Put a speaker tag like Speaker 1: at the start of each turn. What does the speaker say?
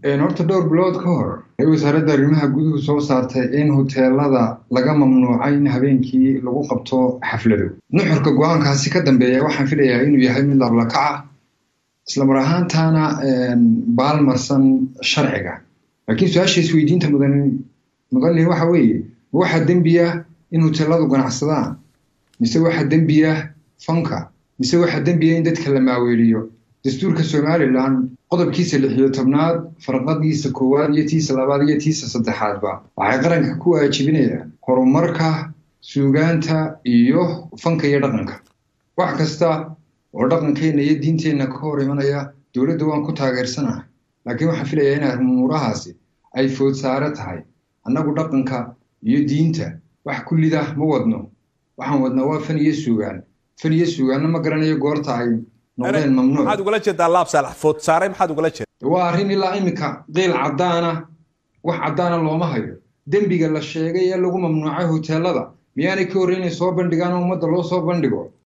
Speaker 1: horta dhowr bilood ka hor ay wasaaradda arrimaha guduhu soo saartay in hoteelada laga mamnuucay in habeenkii lagu qabto xaflado nuxurka go-aankaasi ka dambeeya waxaan filayaa inuu yahay mid lablakaca islamar ahaantaana baalmarsan sharciga laakiin su-aasha isweydiinta mudan mudanlihi waxa weeye ma waxaa dembiya in hoteeladu ganacsadaan mise waxaa dembiya fanka mise waxaa dembiya in dadka la maaweeliyo dastuurka somalilan qodobkiisa lixiyo tobnaad farqadiisa koowaad iyo tiisa labaad iyo tiisa saddexaadba waxay qaranka ku waajibinayaan horumarka suugaanta iyo fanka iyo dhaqanka wax kasta oo dhaqankeenna iyo diinteenna ka hor imanaya dowladda waan ku taageersanahay laakiin waxaan filayaa in arrimuurahaasi ay food saare tahay annagu dhaqanka iyo diinta wax kullida ma wadno waxaan wadnaa waa fan iyo suugaan fan iyo suugaanna ma garanayo goorta ay noqdeen mamnuuc
Speaker 2: maxaad ugala jeedaa laab saalax food saare maxaad ugala jeedaa
Speaker 1: waa arrin ilaa iminka qiil caddaana wax caddaana looma hayo dembiga la sheegay ee lagu mamnuucay hoteelada miyaanay ka horreynay soo bandhigaan oo ummadda loo soo bandhigo